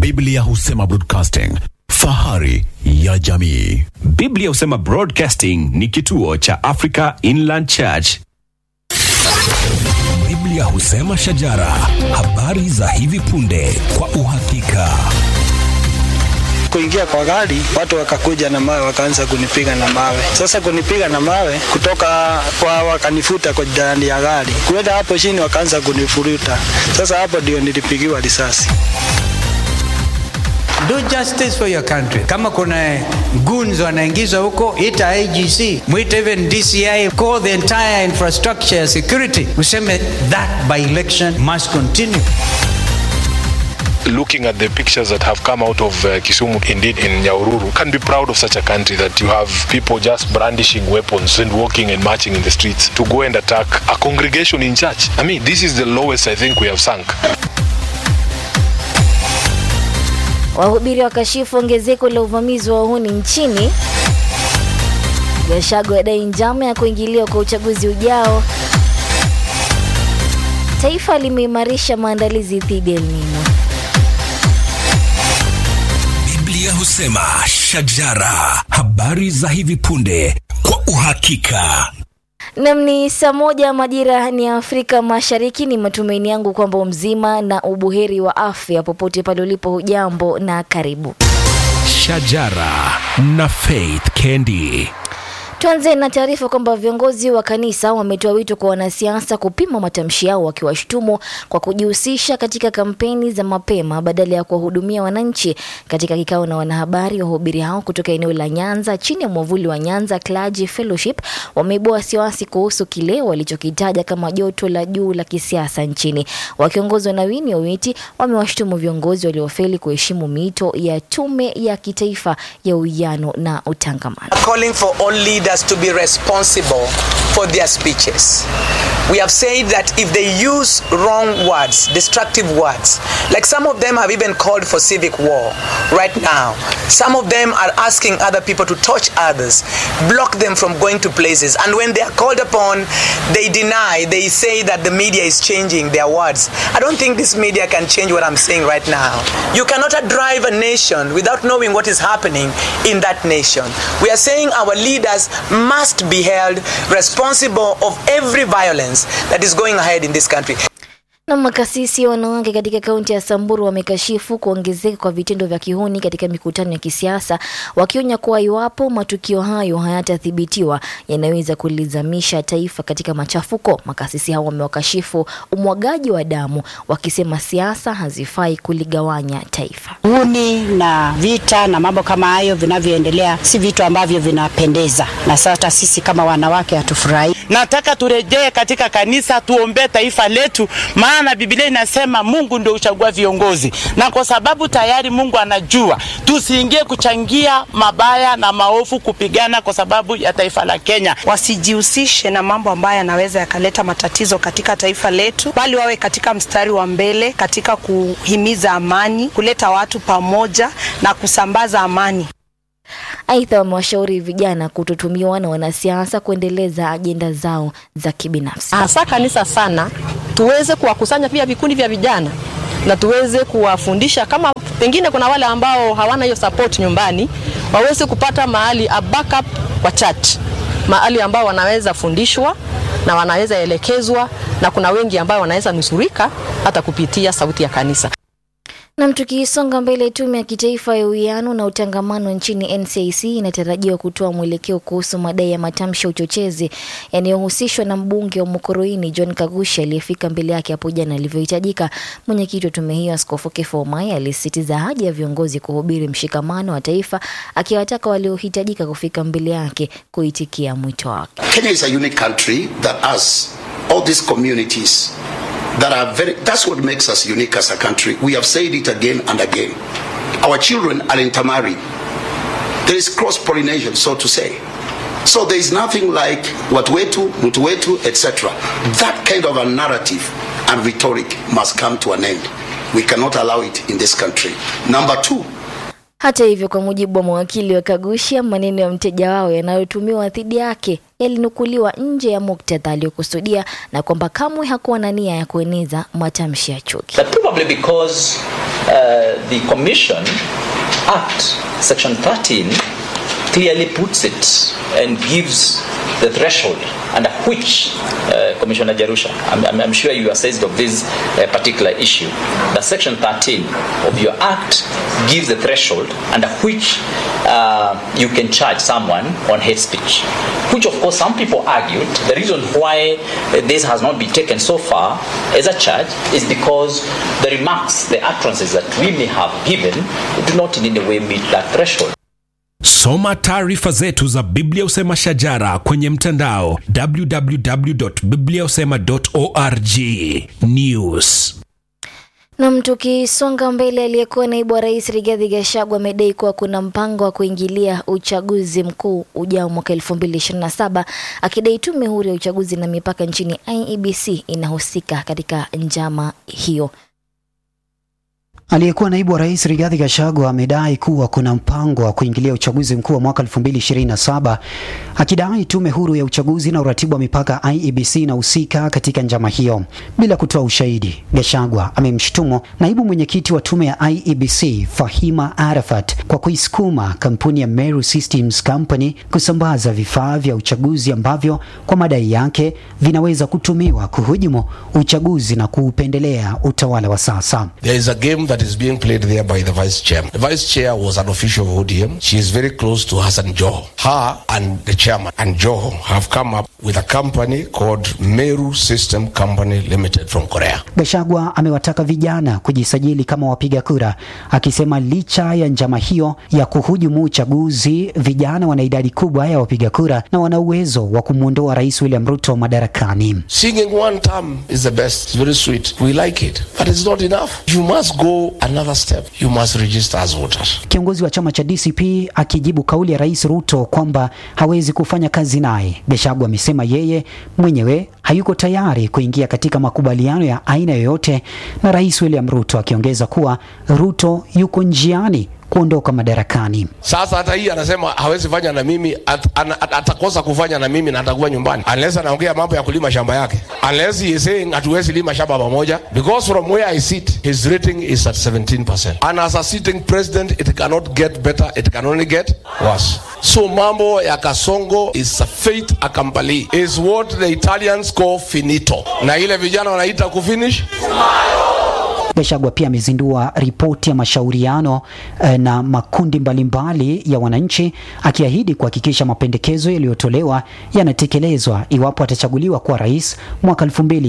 Biblia husema broadcasting, fahari ya jamii. Biblia husema Broadcasting ni kituo cha Africa Inland Church. Biblia husema shajara, habari za hivi punde kwa uhakika. kuingia kwa gari, watu wakakuja na mawe, wakaanza kunipiga na mawe. Sasa kunipiga na mawe kutoka kwa, wakanifuta kwa ndani ya gari, kuenda hapo chini, wakaanza kunifuruta. Sasa hapo ndio nilipigiwa risasi. Do justice for your country. Kama kuna goons wanaingizwa huko, ita IGC, mwite even DCI, call the entire infrastructure ya security, useme that by election must continue. looking at the pictures that have come out of uh, Kisumu, indeed in Nyaururu, can be proud of such a country that you have people just brandishing weapons and walking and marching in the streets to go and attack a congregation in church. I mean, this is the lowest I think we have sunk. Wahubiri wakashifu ongezeko la uvamizi wa uhuni nchini. Gachagua adai njama ya kuingiliwa kwa uchaguzi ujao. Taifa limeimarisha maandalizi dhidi ya El Nino. Biblia husema shajara, habari za hivi punde kwa uhakika. Nam ni saa moja majira ni ya Afrika Mashariki. Ni matumaini yangu kwamba mzima na ubuheri wa afya popote pale ulipo. Hujambo na karibu. Shajara na Faith Kendi. Tuanze na taarifa kwamba viongozi wa kanisa wametoa wito kwa wanasiasa kupima matamshi yao wakiwashutumu kwa kujihusisha katika kampeni za mapema badala ya kuwahudumia wananchi. Katika kikao na wanahabari, wahubiri hao kutoka eneo la Nyanza chini ya mwavuli wa Nyanza Clergy Fellowship wameibua wasiwasi kuhusu kile walichokitaja kama joto la juu la kisiasa nchini. Wakiongozwa na Winnie Owiti, wamewashutumu viongozi waliofeli kuheshimu miito ya tume ya kitaifa ya uwiano na utangamano. calling for all leaders to be responsible for their speeches. We have said that if they use wrong words, destructive words, like some of them have even called for civic war right now, some of them are asking other people to touch others, block them from going to places, and when they are called upon, they deny, they say that the media is changing their words. I don't think this media can change what I'm saying right now. You cannot drive a nation without knowing what is happening in that nation. We are saying our leaders must be held responsible of every violence that is going ahead in this country. Na makasisi wanawake katika kaunti ya Samburu wamekashifu kuongezeka kwa vitendo vya kihuni katika mikutano ya kisiasa, wakionya kuwa iwapo matukio hayo hayatathibitiwa yanaweza kulizamisha taifa katika machafuko. Makasisi hao wamewakashifu umwagaji wa damu, wakisema siasa hazifai kuligawanya taifa. Uhuni na vita na mambo kama hayo vinavyoendelea si vitu ambavyo vinapendeza, na sasa sisi kama wanawake hatufurahi. Nataka turejee katika kanisa, tuombee taifa letu, maana Biblia inasema Mungu ndio huchagua viongozi, na kwa sababu tayari Mungu anajua, tusiingie kuchangia mabaya na maovu, kupigana kwa sababu ya taifa la Kenya. wasijihusishe na mambo ambayo yanaweza yakaleta matatizo katika taifa letu, bali wawe katika mstari wa mbele katika kuhimiza amani, kuleta watu pamoja na kusambaza amani. Aidha, wamewashauri vijana kutotumiwa na wanasiasa kuendeleza ajenda zao za kibinafsi. hasa kanisa sana, tuweze kuwakusanya pia vikundi vya vijana na tuweze kuwafundisha, kama pengine kuna wale ambao hawana hiyo support nyumbani, waweze kupata mahali a backup kwa church, mahali ambao wanaweza fundishwa na wanaweza elekezwa, na kuna wengi ambao wanaweza nusurika hata kupitia sauti ya kanisa. Nam, tukisonga mbele, tume ya kitaifa ya uwiano na utangamano nchini NCIC inatarajiwa kutoa mwelekeo kuhusu madai ya matamshi ya uchochezi yanayohusishwa na mbunge wa Mukoroini John Kagushi aliyefika mbele yake hapo jana alivyohitajika. Mwenyekiti wa tume hiyo Askofu Kefo Omaya alisisitiza haja ya viongozi kuhubiri mshikamano wa taifa, akiwataka waliohitajika kufika mbele yake kuitikia mwito wake. Kenya is a unique country that has all these communities that are very, that's what makes us unique as a country. We have said it again and again. Our children are intermarried. There is cross pollination, so to say. So there is nothing like watu wetu, mtu wetu, etc. That kind of a narrative and rhetoric must come to an end. We cannot allow it in this country. Number two, Hata hivyo, kwa mujibu wa mawakili wa Kagusha, maneno ya mteja wao yanayotumiwa dhidi yake yalinukuliwa nje ya muktadha aliyokusudia na kwamba kamwe hakuwa na nia ya kueneza matamshi ya chuki. But probably because uh, the Commission Act, Section 13, clearly puts it and gives the threshold under which uh, Commissioner Jarusha, I'm, I'm, I'm sure you are seized of this uh, particular issue. The Section 13 of your Act gives the threshold under which uh, you can charge someone on hate speech, which of course some people argued the reason why uh, this has not been taken so far as a charge is because the remarks, the utterances that we may have given do not in any way meet that threshold. Soma taarifa zetu za Biblia Usema Shajara kwenye mtandao www.bibliausema.org. News. Nam, tukisonga mbele, aliyekuwa naibu wa rais Rigathi Gachagua amedai kuwa kuna mpango wa kuingilia uchaguzi mkuu ujao mwaka 2027 akidai tume huru ya uchaguzi na mipaka nchini IEBC inahusika katika njama hiyo. Aliyekuwa naibu wa rais Rigathi Gachagua amedai kuwa kuna mpango wa kuingilia uchaguzi mkuu wa mwaka 2027 akidai tume huru ya uchaguzi na uratibu wa mipaka IEBC inahusika katika njama hiyo. Bila kutoa ushahidi, Gachagua amemshutumu naibu mwenyekiti wa tume ya IEBC Fahima Arafat kwa kuisukuma kampuni ya Meru Systems Company kusambaza vifaa vya uchaguzi ambavyo kwa madai yake vinaweza kutumiwa kuhujumu uchaguzi na kuupendelea utawala wa sasa. There is a game that is being played there by the vice chair. The vice chair was an official of ODM. She is very close to Hassan Joho. Her and the chairman and Joho have come up with a company called Meru System Company Limited from Korea. Gachagua amewataka vijana kujisajili kama wapiga kura, akisema licha ya njama hiyo ya kuhujumu uchaguzi, vijana wana idadi kubwa ya wapiga kura na wana uwezo wa kumwondoa Rais William Ruto madarakani. Singing one term is the best. It's very sweet. We like it. But it's not enough. You must go another step. You must register as voters. Kiongozi wa chama cha DCP akijibu kauli ya Rais Ruto kwamba hawezi kufanya kazi naye, Gachagua amesema yeye mwenyewe hayuko tayari kuingia katika makubaliano ya aina yoyote na Rais William Ruto, akiongeza kuwa Ruto yuko njiani kuondoka madarakani. Sasa hata hii anasema hawezi fanya na mimi at, an, at, atakosa kufanya na mimi na atakuwa nyumbani unless anaongea mambo ya kulima shamba yake unless he is saying hatuwezi lima shamba pamoja because from where I sit his rating is at 17% and as a sitting president it cannot get better it can only get worse so mambo ya Kasongo is a fait accompli is what the Italians call finito na ile vijana wanaita kufinish Gachagua pia amezindua ripoti ya mashauriano eh, na makundi mbalimbali ya wananchi akiahidi kuhakikisha mapendekezo yaliyotolewa yanatekelezwa iwapo atachaguliwa kuwa rais mwaka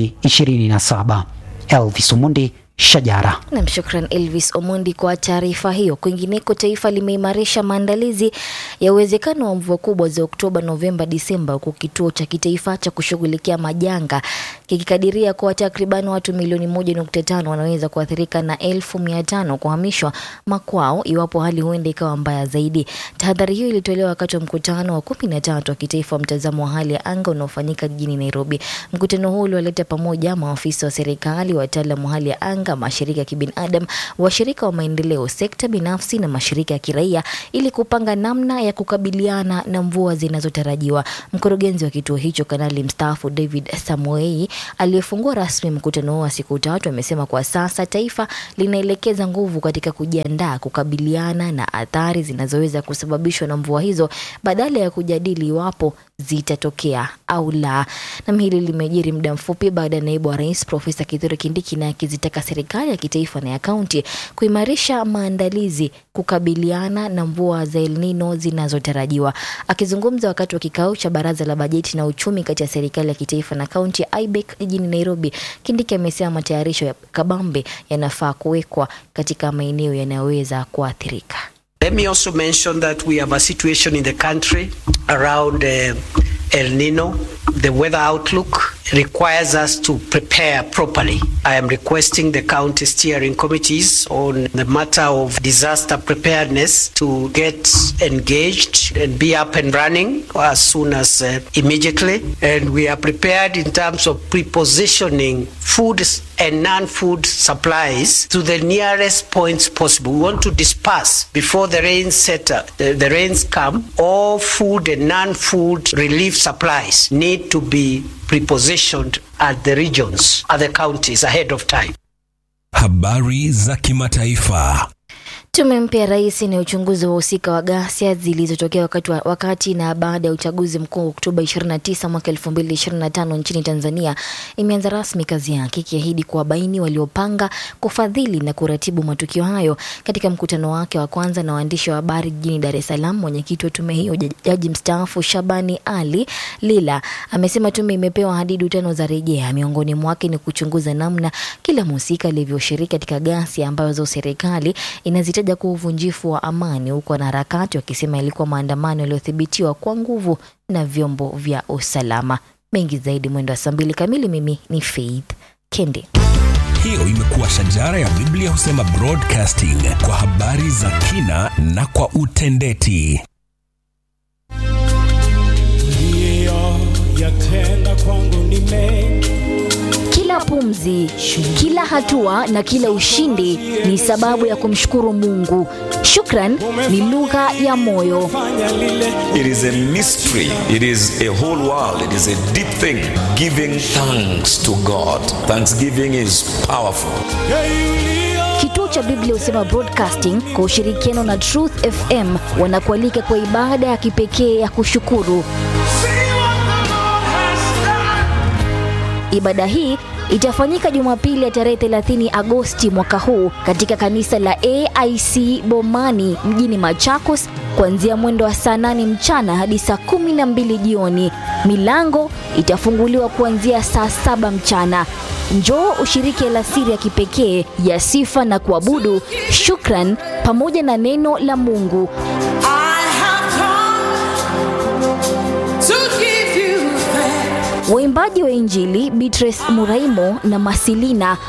2027. Elvis Omundi, Shajara. Nam, shukran Elvis Omondi kwa taarifa hiyo. Kwingineko, taifa limeimarisha maandalizi ya uwezekano wa mvua kubwa za Oktoba, Novemba, Disemba, huku kituo cha kitaifa cha kushughulikia majanga kikikadiria kuwa takriban watu milioni moja nukta tano wanaweza kuathirika na elfu mia tano kuhamishwa makwao iwapo hali huenda ikawa mbaya zaidi. Tahadhari hiyo ilitolewa wakati wa mkutano wa kumi na tatu wa kitaifa wa mtazamo wa hali ya anga unaofanyika jijini Nairobi. Mkutano huu uliwaleta pamoja maafisa wa serikali, wataalamu wa hali ya anga, mashirika ya kibinadamu, washirika wa maendeleo, sekta binafsi na mashirika ya kiraia ili kupanga namna ya kukabiliana na mvua zinazotarajiwa. Mkurugenzi wa kituo hicho, kanali mstaafu David Samoei, aliyefungua rasmi mkutano huo wa siku tatu, amesema kwa sasa taifa linaelekeza nguvu katika kujiandaa kukabiliana na athari zinazoweza kusababishwa na mvua hizo badala ya kujadili iwapo zitatokea au la. Nam hili limejiri muda mfupi baada ya naibu wa rais Profesa Kithure Kindiki naye akizitaka serikali ya kitaifa na ya kaunti kuimarisha maandalizi kukabiliana na mvua za El Nino zinazotarajiwa. Akizungumza wakati wa kikao cha baraza la bajeti na uchumi kati ya serikali ya kitaifa na kaunti ya IBEC jijini Nairobi, Kindiki amesema matayarisho ya kabambe yanafaa kuwekwa katika maeneo yanayoweza kuathirika. Let me also mention that we have a situation in the country around uh, El Nino. The weather outlook requires us to prepare properly. I am requesting the county steering committees on the matter of disaster preparedness to get engaged and be up and running as soon as uh, immediately. And we are prepared in terms of prepositioning food and non-food supplies to the nearest points possible. We want to disperse before the rains set, uh, the, the rains come. All food and non-food relief supplies need to be prepositioned at the regions, at the counties ahead of time. Habari za kimataifa. Tume mpya ya rais inayochunguza wahusika wa ghasia zilizotokea wakati, wa, wakati na baada ya uchaguzi mkuu Oktoba 29 mwaka 2025 nchini Tanzania imeanza rasmi kazi yake ikiahidi kuwabaini waliopanga, kufadhili na kuratibu matukio hayo. Katika mkutano wake wa kwanza na waandishi wa habari jijini Dar es Salaam, mwenyekiti wa tume hiyo jaji mstaafu Shabani Ali Lila amesema tume imepewa hadidu tano za rejea. Miongoni mwake ni kuchunguza namna kila mhusika alivyoshiriki katika ghasia ambazo serikali inazita taja kuwa uvunjifu wa amani, huku wanaharakati wakisema ilikuwa maandamano yaliyothibitiwa kwa nguvu na vyombo vya usalama. Mengi zaidi mwendo wa saa mbili kamili. Mimi ni Faith Kende. Hiyo imekuwa shajara ya Biblia husema broadcasting kwa habari za kina na kwa utendeti. yatenda kwangu ni mengi Kila pumzi, kila hatua na kila ushindi ni sababu ya kumshukuru Mungu. Shukran ni lugha ya moyo. It is a mystery. It is a whole world. It is a deep thing. Giving thanks to God. Thanksgiving is powerful. Kituo cha Biblia husema Broadcasting kwa ushirikiano na Truth FM wanakualika kwa ibada ya kipekee ya kushukuru. Ibada hii itafanyika Jumapili ya tarehe 30 Agosti mwaka huu katika kanisa la AIC Bomani mjini Machakos kuanzia mwendo wa saa 8 mchana hadi saa 12 jioni. Milango itafunguliwa kuanzia saa saba mchana. Njoo ushiriki alasiri ya kipekee ya sifa na kuabudu, shukran pamoja na neno la Mungu. Waimbaji wa Injili Beatrice Muraimo na Masilina